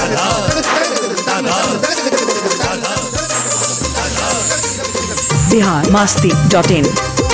Bihar Masti dot in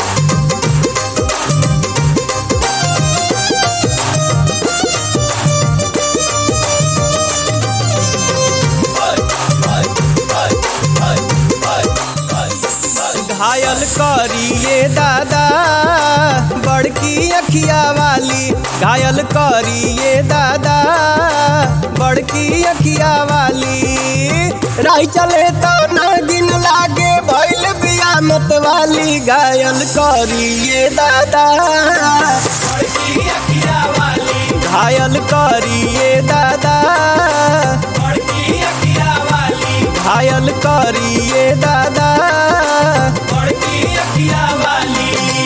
घायल करिए दादा बड़की अखिया वाली घायल करिए दादा बड़की अखिया वाली राही चले तो नागिन लागे भैल बियामत वाली घायल करिए दादा बड़की अखिया वाली घायल करिए दादा बड़की अखिया वाली घायल करिए दादा बड़की अखिया वाली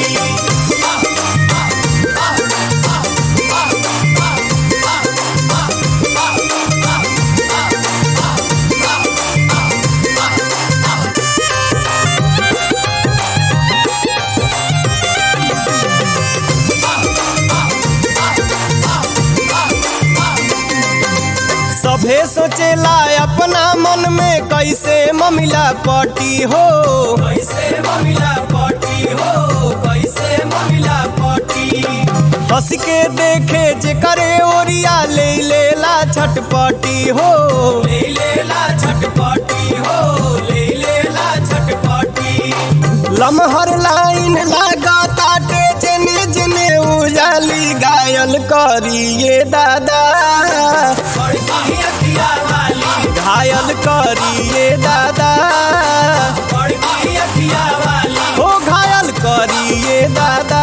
सभे सोचेला अपना मन में कैसे ममिला पटी हो कैसे ममिला पटी हो कैसे ममिला पटी हंस के देखे जे करे ओरिया ले लेला छटपटी हो ले लेला छटपटी हो ले लेला छटपटी लमहर लाइन लागा ताटे जने जने उजाली घायल करिए दादा घायल करिए दादा हो घायल करिए दादा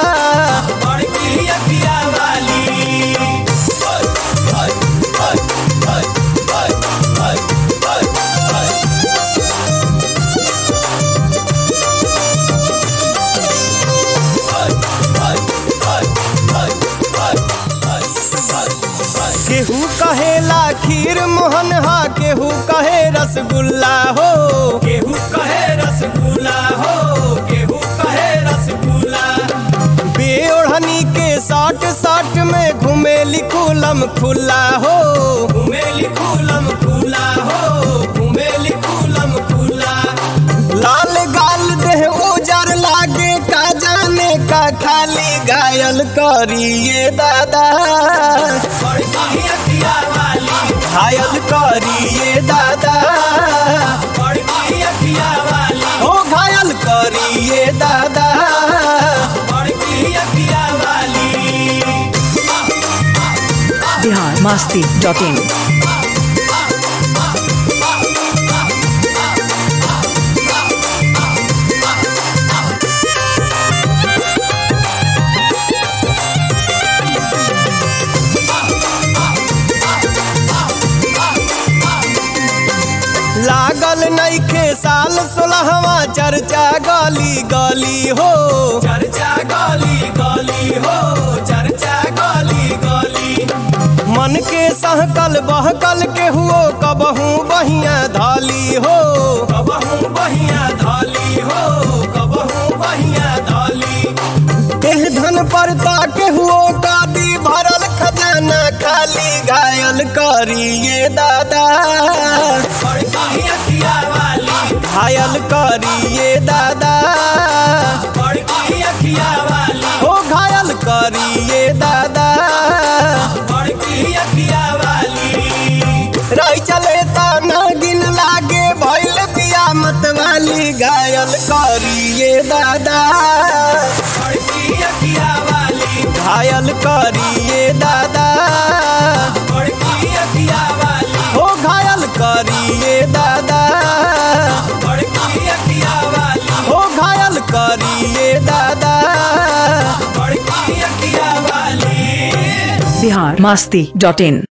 केहू कहेला खीर मोहन हा केहू कहे रसगुल्ला हो केहू कहे रसगुल्ला हो केहू कहे रसगुल्ला बेओढ़नी के साट साट में घूमे लिखुलम खुला हो घूमे लिखुलम खुला हो घूमे लिखुलम खुला लाल गाल देह उजर लागे का जाने का खाली घायल करिए दादा घायल करिए दादा ओ घायल करिए दादा बिहार मास्ती डॉट इन लागल नईखे साल सोलहवा चर्चा गली गली हो चर्चा गली गली हो चर्चा गली गली मन के सहकल बहकल के हुओ कबहू बहिया धाली हो कबहू बहिया धाली हो कबहू बहिया धाली एह धन पर ताके हुओ कादी भरल खजाना खाली घायल करिए दादा घायल करिए दादा हो घायल करिए दादा रही चले ता नागिन लागे भैल बियामत वाली घायल करिए दादा घायल करिए दादा हो घायल करिए दादा हो घायल करिए दादा बिहार मास्ती डॉट इन